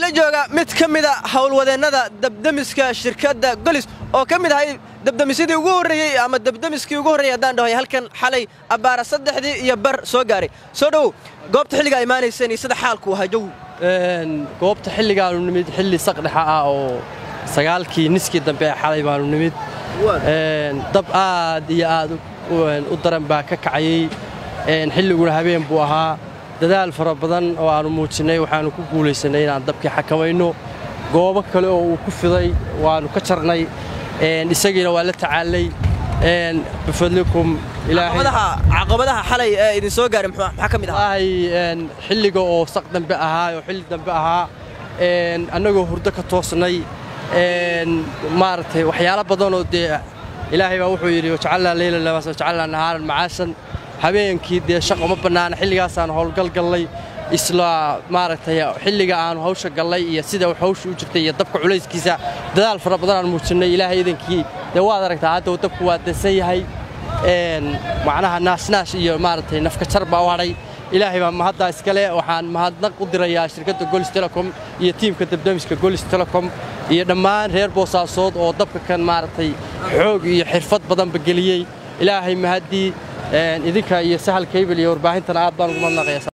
la jooga mid ka mida howlwadeennada dabdemiska shirkadda golis oo ka mid ahay dabdemisyadii ugu horreeyey ama dabdemiskii ugu horreeyey haddaan dhahoy halkan xalay abbaara saddexdii iyo bar soo gaaray soo dhowow goobta xilligaa imaanayseen iyo sida xaalku ahaa jow goobta xilligaanu nimid xilli saqdhexa ah oo sagaalkii niskii dambe ee xalay baanu nimid dab aad iyo aad u daran baa ka kacayey xilliguna habeen buu ahaa dadaal fara badan oo aannu muujinnay waxaannu ku guulaysannay inaan dabkii xakamayno goobo kale oo uu ku fiday waannu ka jarnay isagiina waa la tacaallay bifadlikum caqabadaha xalay ee idin soo gaaray maxaa ka mid ahaa ilaahay xilliga oo saq dambe ahaa oo xilli dambe ahaa annagoo hurdo ka toosnay maaragtay waxyaalo badanoo dee ilaahay baa wuxuu yidhi wajacalnaa leyla labaas wajacalnaa nahaaran macaashan habeenkii dee shaqo ma bannaana xilligaasaan howlgal gallay isla maaragtay xilliga aanu hawsha gallay iyo sida hawsha u jirtay iyo dabka culayskiisa dadaal fara badan aan muujinnay ilaahay idankii dee waad aragtaa hadda dabku waa dansan yahay macnaha naasnaash iyo maaragtay nafkajar baa u hadhay ilaahay baa mahaddaa iskale waxaan mahadnaq u dirayaa shirkadda golis telecom iyo tiimka dabdamiska golis telecom iyo dhammaan reer boosaasood oo dabka kan maaragtay xoog iyo xirfad badanba geliyey ilaahay mahaddii idinka iyo sahal kaybel iyo warbaahintana aad baan ugu madnaqaya